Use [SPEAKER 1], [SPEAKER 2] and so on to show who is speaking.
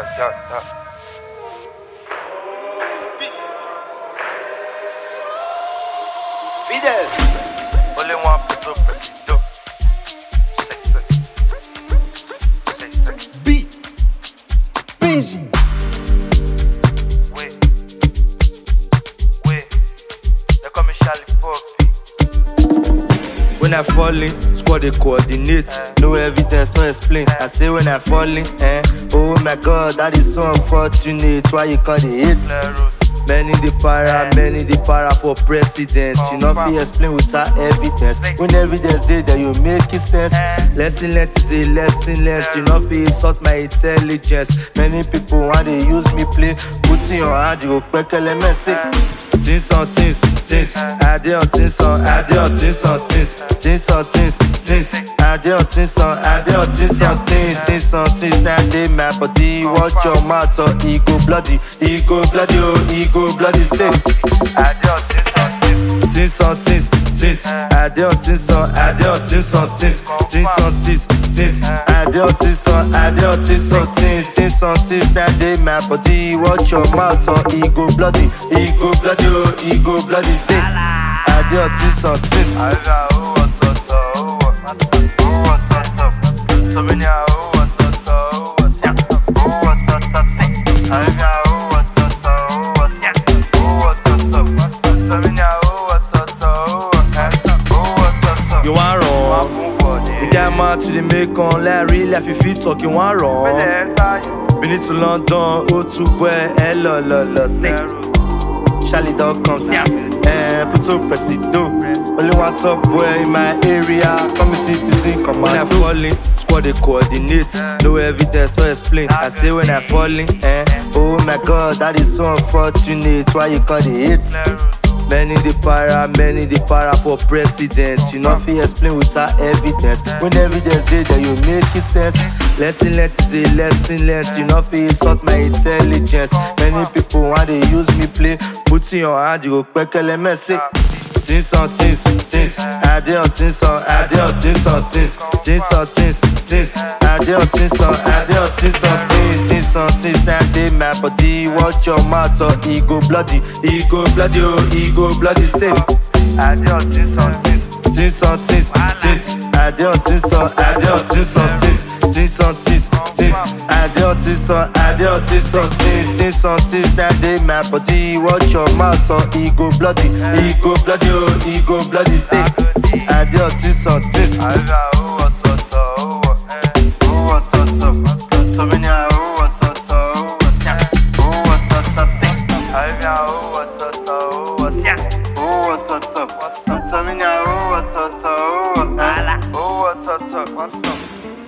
[SPEAKER 1] yeah, yeah.
[SPEAKER 2] Fidel.
[SPEAKER 1] Only one person presido. Say, say. Say, say.
[SPEAKER 2] B. Busy.
[SPEAKER 1] Wait. Wait. They call me Charlie Poppy.
[SPEAKER 3] When I fall in, squad they coordinate. No evidence, no explain. I say when I fall in, eh? Oh my god, that is so unfortunate. Why you call it hate?
[SPEAKER 1] Leros.
[SPEAKER 3] Many the para, many the para for president. You know fi explain without evidence. When evidence dey there, you make it sense. Lesson learned is a lesson learned. You know fi insult my intelligence. Many people want they use me play. Put in your hand, you go pekele messy. Things on things, things. I dey on things on, I dey on things on things. Things on things, things. I dey on things on, I dey on things on things. Things on things. Now dey my body. Watch your mouth or e go bloody, e go bloody, oh, e go bloody. Say.
[SPEAKER 1] I do this on this.
[SPEAKER 3] Things on things, things. I dey on things on, I dey on things on things. Things on things, things. I dey on things on, I dey on things on things. Things on things. Now dey my body. Watch your mouth or e go bloody, e go bloody, oh, e go bloody. Say. I dey on things on things.
[SPEAKER 1] I got who wants to talk, who wants to talk, who wants to talk. So many are who wants to talk, who wants to talk, who wants to talk. I got who wants to talk, who wants to talk, who wants to talk. So many are who wants to talk, who wants to talk, who wants to talk.
[SPEAKER 3] You want wrong?
[SPEAKER 1] Everybody.
[SPEAKER 3] The guy mad to the make on like real life if you talk you want wrong.
[SPEAKER 1] Enter you.
[SPEAKER 3] Been it to London, oh to where hello lo lo say.
[SPEAKER 1] Leros.
[SPEAKER 3] Charlie dog comes here. Eh, put up presido. Only one top boy in my area. Come citizen, come When I fall in, squad they coordinate. No evidence, no explain. I say when I fall in, eh. Oh my god, that is so unfortunate. Why you call it hate?
[SPEAKER 1] Leros.
[SPEAKER 3] Many the para, many the para for president. You know fi explain without evidence. When evidence dey there, you make it sense. Lesson learned is a lesson learned. You know fi insult my intelligence. Many people want they use me play. Put in your hand, you go pekele messy. Things on things, things. I dey on things on, I dey on things on things. Things on things, things. I dey on things on, I dey on things on things. Things on things. Now dey my body. Watch your mouth or e go bloody, e go bloody, oh, e go bloody. Say.
[SPEAKER 1] I do this on this.
[SPEAKER 3] Things on things, things. I dey on things on, I dey on things on things. Things on things, things. I dey on things on, I dey on things on things. Things on things. Now dey my body. Watch your mouth or e go bloody, e go bloody, oh, e go bloody. Say. I dey on things on things.
[SPEAKER 1] I got who wants to talk, who wants- who wants to talk. So many are who wants to talk, who wants to talk, who wants to talk. I got who wants to talk, who wants to talk, who wants to talk. So many are who wants to talk, who wants- who wants to talk.